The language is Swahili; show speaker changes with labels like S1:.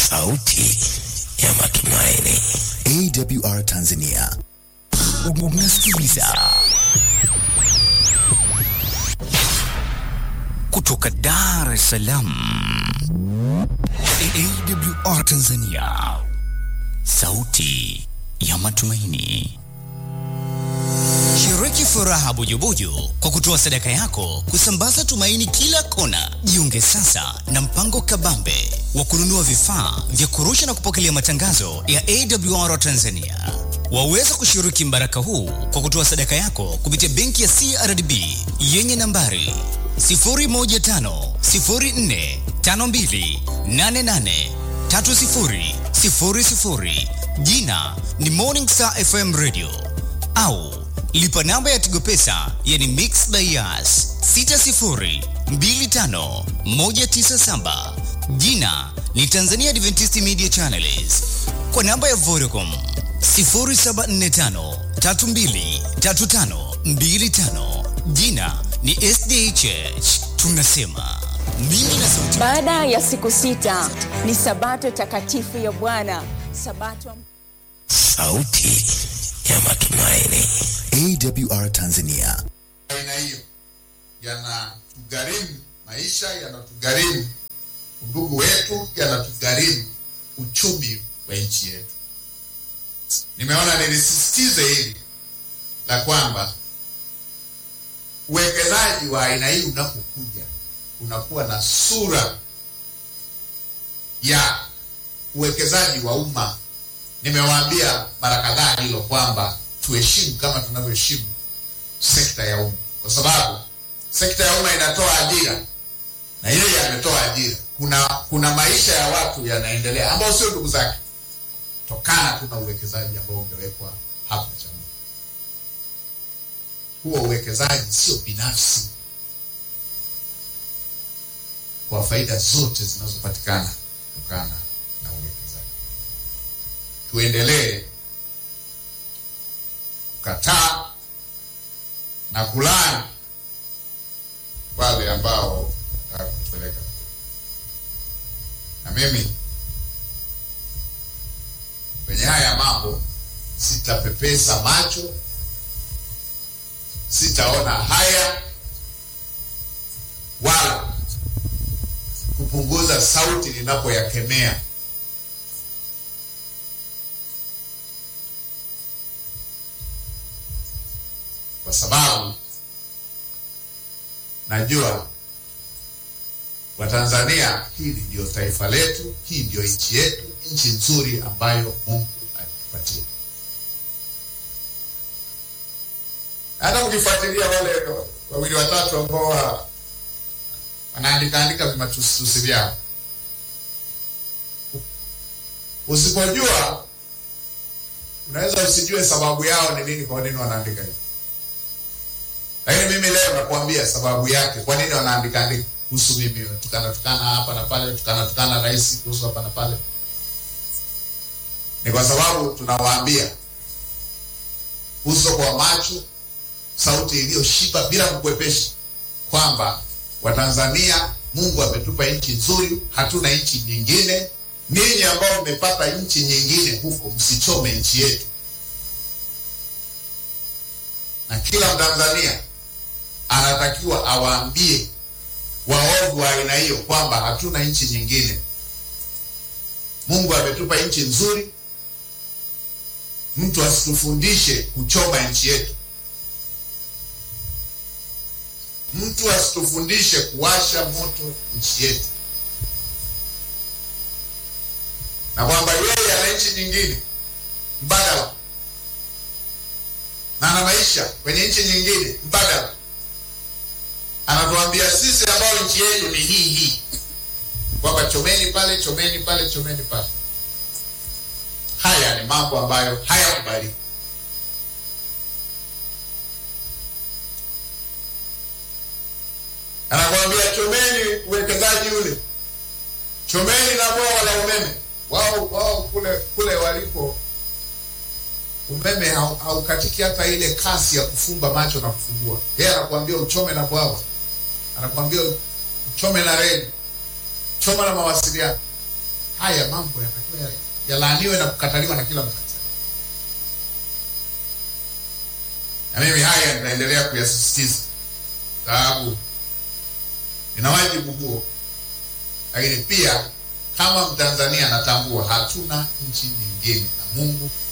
S1: sauti ya matumaini.
S2: AWR Tanzania.
S1: Unasikiliza kutoka Dar es Salaam. AWR Tanzania, sauti ya matumaini. Shiriki furaha bujubuju kwa kutoa sadaka yako kusambaza tumaini kila kona. Jiunge sasa na mpango kabambe wa kununua vifaa vya kurusha na kupokelea matangazo ya AWR Tanzania. Waweza kushiriki mbaraka huu kwa kutoa sadaka yako kupitia benki ya CRDB yenye nambari 0150452883000 jina ni Morning Star FM Radio au lipa namba ya Tigo Pesa yani Mix Bias 6025197 jina ni Tanzania Adventist Media Channels kwa namba ya Vodacom 0745323525 jina ni SDHH tunasema mimi na sauti
S3: Baada ya siku sita ni sabato takatifu ya Bwana, sabato
S1: sauti ya matumaini.
S2: AWR Tanzania.
S4: aina hiyo yanatugharimu maisha, yanatugharimu undugu wetu, yanatugharimu uchumi wa nchi yetu. Nimeona nilisisitize hili la kwamba uwekezaji wa aina hii unapokuja unakuwa na sura ya uwekezaji wa umma. Nimewaambia mara kadhaa hilo kwamba tuheshimu kama tunavyoheshimu sekta ya umma, kwa sababu sekta ya umma inatoa ajira na yeye ametoa ajira. Kuna kuna maisha ya watu yanaendelea ambao sio ndugu zake, tokana tu na uwekezaji ambao umewekwa hapa Chamwino. Huo uwekezaji sio binafsi, kwa faida zote zinazopatikana kutokana na uwekezaji. Tuendelee kukataa na kulani wale ambao wanataka kutupeleka na mimi kwenye haya mambo sitapepesa macho, sitaona haya wala kupunguza sauti ninapoyakemea. Kwa sababu najua Watanzania, hili ndio taifa letu, hii ndio nchi yetu, nchi nzuri ambayo Mungu alitupatia. Hata ukifuatilia wale wawili watatu ambao wa- wanaandika andika vimatusitusi vyao, usipojua unaweza usijue sababu yao ni nini, kwa nini wanaandika hivi. Lakini mimi leo nakuambia sababu yake, kwa nini wanaandika andika kuhusu mimi, tukana tukana hapa na pale, tukana tukana rais kuhusu hapa na pale. Ni kwa sababu tunawaambia uso kwa macho, sauti iliyoshiba bila kukwepesha, kwamba Watanzania, Mungu ametupa nchi nzuri, hatuna nchi nyingine. Ninyi ambao mmepata nchi nyingine huko, msichome nchi yetu. Na kila Mtanzania anatakiwa awaambie waovu wa aina hiyo kwamba hatuna nchi nyingine. Mungu ametupa nchi nzuri, mtu asitufundishe kuchoma nchi yetu, mtu asitufundishe kuwasha moto nchi yetu, na kwamba yeye ana nchi nyingine mbadala na ana maisha kwenye nchi nyingine mbadala anatuambia sisi ambao nchi yetu ni hii hii, kwamba chomeni pale, chomeni pale, chomeni pale. Haya ni mambo ambayo hayakubaliki. Anakuambia chomeni uwekezaji ule, chomeni na bwawa la umeme. Wao wao kule kule walipo umeme hau- haukatiki hata ile kasi ya kufumba macho na kufumbua. Yeye anakuambia uchome na bwawa, anakuambia uchome na reli, choma na mawasiliano. haya mambo yatakiwa yalaaniwe na kukataliwa na kila Mtanzania. Na mimi haya nitaendelea kuyasisitiza, sababu nina wajibu huo, lakini pia kama Mtanzania natambua hatuna nchi nyingine na Mungu